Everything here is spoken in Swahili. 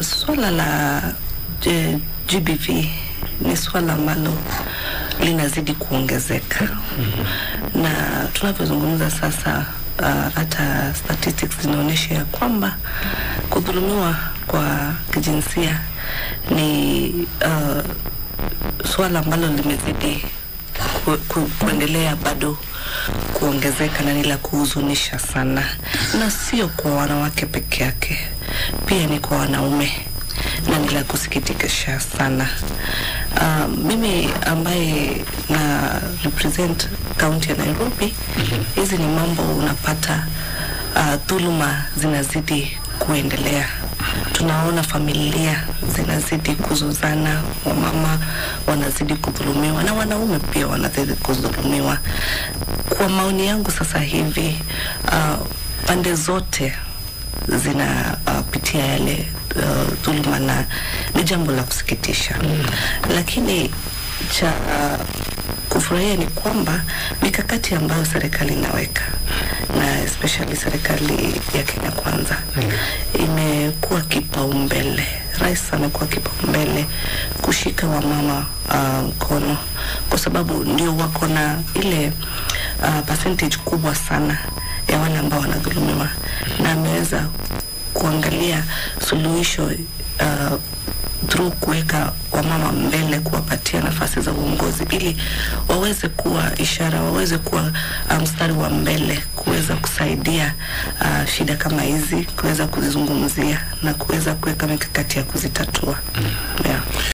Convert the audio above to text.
swala la eh, GBV ni swala ambalo linazidi kuongezeka na tunavyozungumza sasa uh, hata statistics zinaonyesha ya kwamba kudhulumiwa kwa kijinsia ni uh, swala ambalo limezidi ku, ku, kuendelea bado kuongezeka na ni la kuhuzunisha sana, na sio kwa wanawake peke yake, pia ni kwa wanaume na ni la kusikitikisha sana. Uh, mimi ambaye na represent kaunti ya Nairobi, hizi ni mambo unapata uh, dhuluma zinazidi kuendelea. Tunaona familia zinazidi kuzuzana, wamama wanazidi kudhulumiwa na wanaume pia wanazidi kudhulumiwa. Kwa maoni yangu sasa hivi uh, pande zote zinapitia uh, yale uh, dhuluma na ni jambo la kusikitisha mm. Lakini cha uh, kufurahia ni kwamba mikakati ambayo serikali inaweka na especially serikali ya Kenya Kwanza mm. imekuwa kipaumbele. Rais amekuwa kipaumbele kushika wamama uh, mkono kwa sababu ndio wako na ile uh, percentage kubwa sana ya wale ambao wanadhulumiwa na ameweza kuangalia suluhisho uh, through kuweka wamama mbele, kuwapatia nafasi za uongozi ili waweze kuwa ishara, waweze kuwa mstari um, wa mbele kuweza kusaidia uh, shida kama hizi, kuweza kuzizungumzia na kuweza kuweka mikakati ya kuzitatua. Yeah.